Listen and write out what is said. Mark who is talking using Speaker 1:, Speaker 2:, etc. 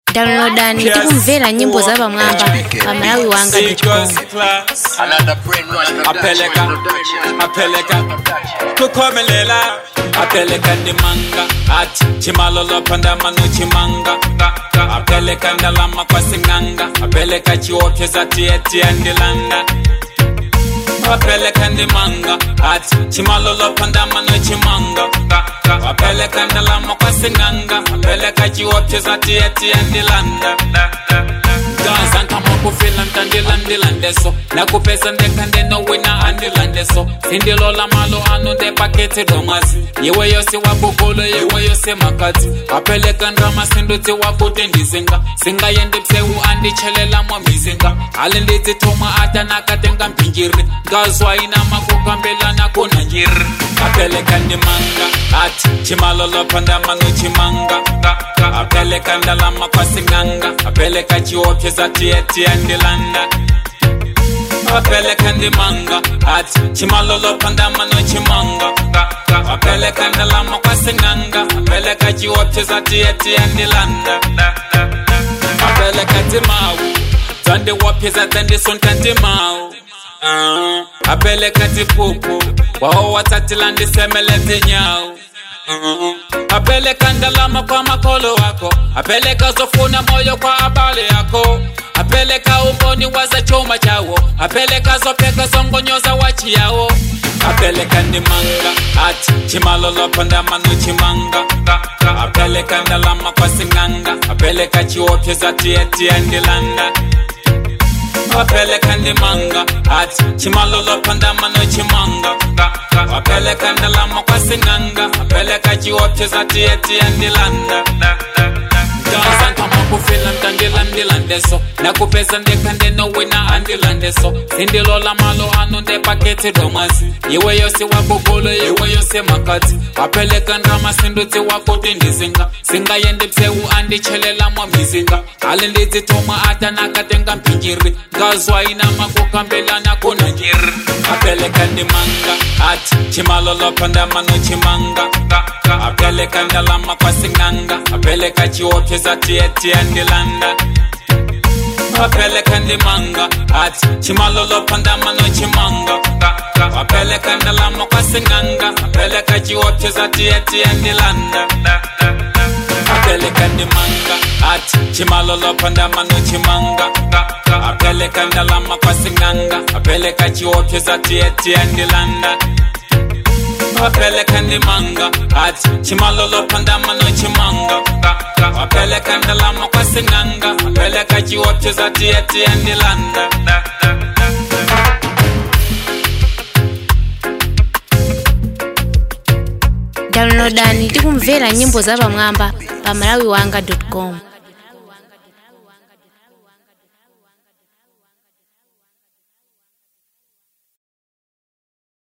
Speaker 1: downloadani ndi kumvera nyimbo za pamwamba pa malawi wanga
Speaker 2: apeleka apeleka kukhomelela apeleka ndimanga ati chimalolopa ndamano chimanga apeleka ndalama kwa sing'anga apeleka chiopyeza tiyetia ndilanda apeleka ndimanga ati chimalolopa ndamano chimanga apeleka ndalama kwa sing'anga apeleka chiopyeza tiyetia ndilanda gaza nkamakufila ntandilandilandeso nakupeza ndekandeno wina andilandeso sindilola malo anu ndepaketi domwazi yewe yose wabugolo yewe yose makati apeleka ndrama sindutsi wakuti ndizinga singayendi psewu andichelelamwa mizinga ali ndidzithoma atanakatenga mpinjiri ngazwaina makukambelana kuna njiri apeleka ndimanga ati chimalolopa ndamano chimanga apeleka ndalama kwa sing'anga apeleka chiopyeza tiyetia ndilanda apeleka ndimanga ati chimalolopa ndamano chimanga apeleka ndalama kwa sing'anga apeleka chiopyeza tiyetia ndilanda apeleka timawu dzandiwapyeza dzandisonta timawu Ah, apeleka tipupu wao watatila ndisemelete nyau Mm. apeleka ndalama kwa makolo wako apeleka zofuna moyo kwa abale yako apeleka umboni waza chuma chawo apeleka zopeka zongonyoza wachi yawo apeleka ndimanga ati chimalolopa ndamano chimanga apeleka ndalama kwa sing'anga apeleka chiopyeza tiyetia ndilanda apeleka ndimanga ati chimalolopa ndamano chimanga apeleka ndalama kwa sing'anga apeleka chiopyeza tiyetia ndilanda gaza nkamakufila ntandilandilandeso nakupeza ndekandeno wina andilandeso sindilola malo anu ndepaketi domwazi yewe yose wabugolo yewe yose makati apeleka ndrama sindutsi wakuti ndizinga singayendi psewu andichelelamwa mizinga ali ndidzithoma atanakatenga mpinjiri ngazwaina makukambelana kuna njiri apeleka ndimanga ati chimalolopa ndamano chimanga apeleka ndalama kwa sing'anga apeleka chiopyeza tiyetia ndilanda apeleka ndimanga ati chimalolopa ndamano chimanga apeleka ndalama kwa sing'anga apeleka chiopyeza tiyetia ndilanda apeleka ndimanga ati chimalolopa ndamano chimanga apeleka ndalama kwa sing'anga apeleka chiopyeza tiyetia ndilanda apeleka ndimanga ati chimalolopa ndamano chimanga apeleka ndalama kwa sing'anga apeleka chiopyeza tiyetia ndilanda
Speaker 1: downloadani ndi kumvera nyimbo za pamwamba pa malawi wanga com